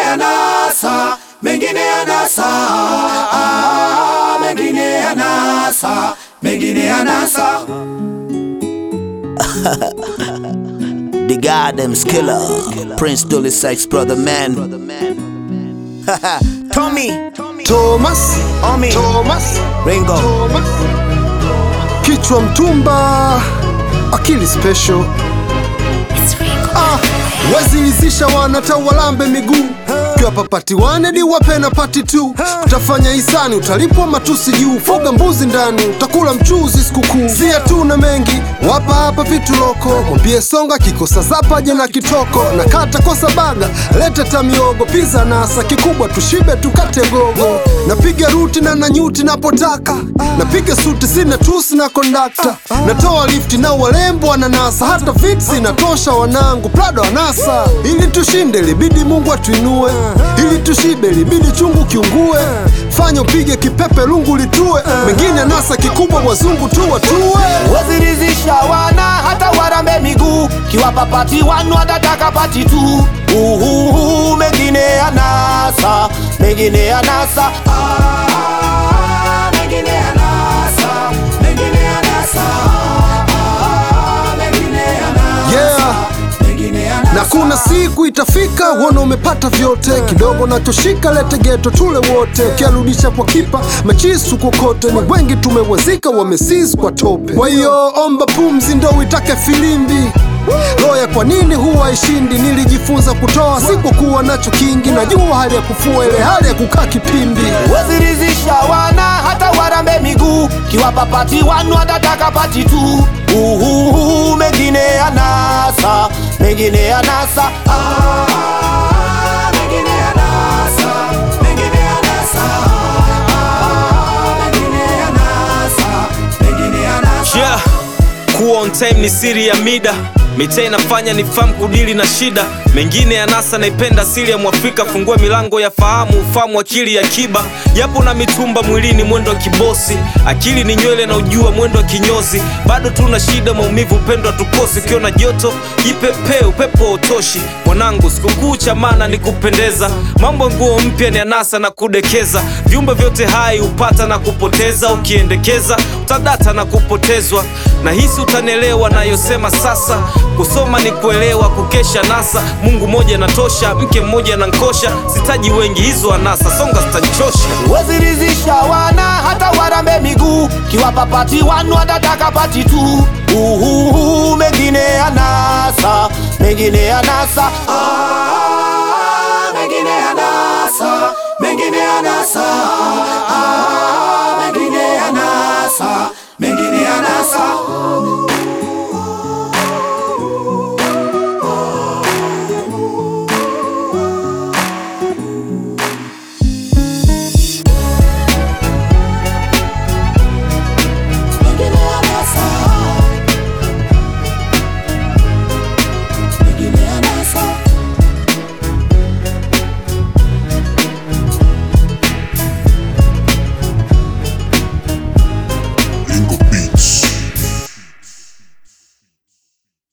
anasa, mengine anasa, ah, mengine anasa, mengine anasa. The goddamn skiller. Prince Dolly Sykes, brother man. Tommy. Thomas, Omi. Thomas, Ringo. Thomas. Kichwa mtumba, akili special. Ah, wazilizisha wanata walambe miguu kiwa papati wane di wape na pati tu utafanya hisani utalipwa matusi juu fuga mbuzi ndani utakula mchuzi sikukuu sia tu na mengi wapa hapa vitu loko mwambie songa kikosa zapaje na kitoko na kata kosa baga leta tamiogo piza nasa kikubwa tushibe tukate gogo napiga ruti na nanyuti napotaka napiga suti sina tusi na kondakta natoa lifti na walembo wananasa hata fiksi natosha wanangu prado anasa ili tushinde libidi mungu atuinue ili tushibe libidi chungu kiungue fanya upige kipepe lungu litue mengine nasa kikubwa wazungu tu watue wazirizisha wana hata warambe miguu kiwapa pati wanu watataka pati tu uhuhu mengine anasa mengine anasa ah, mengine anasa mengine anasa ah, mengine anasa yeah mengine anasa na kuna siku itafika uone umepata vyote kidogo nachoshika lete geto tule wote ukiarudisha kwa kipa machisu kokote ni wengi tumewazika wamesis kwa tope kwa hiyo omba pumzi ndo uitake filimbi loya kwa nini huwa ishindi nilijifunza kutoa sikukuwa nacho kingi najua hali ya kufua ile hali ya kukaa kipimbi wazirizisha wana hata warambe miguu kiwapa pati wanu watataka pati tu uhuhu mengine anasa mengine anasa ah, mengine anasa mengine anasa ah, mengine anasa mengine anasa yeah. kuwa on time ni siri ya mida mitaa inafanya ni famu kudili na shida mengine ya nasa naipenda asili ya mwafrika fungua milango ya fahamu ufahamu akili ya kiba japo na mitumba mwilini mwendo wa kibosi akili ni nywele na ujua mwendo wa kinyozi bado tuna shida maumivu upendo tukosi ukiona joto jipepee upepo wa utoshi mwanangu sikukuu cha maana ni kupendeza mambo ya nguo mpya ni anasa na kudekeza viumbe vyote hai hupata na kupoteza ukiendekeza utadata na kupotezwa na hisi utanielewa nayosema sasa kusoma ni kuelewa kukesha nasa mungu mmoja natosha mke mmoja nankosha sitaji wengi hizo anasa songa zitanichosha wazirizisha wana hata warambe miguu kiwapa pati wanu watataka pati tu uhuhu mengine anasa mengine anasa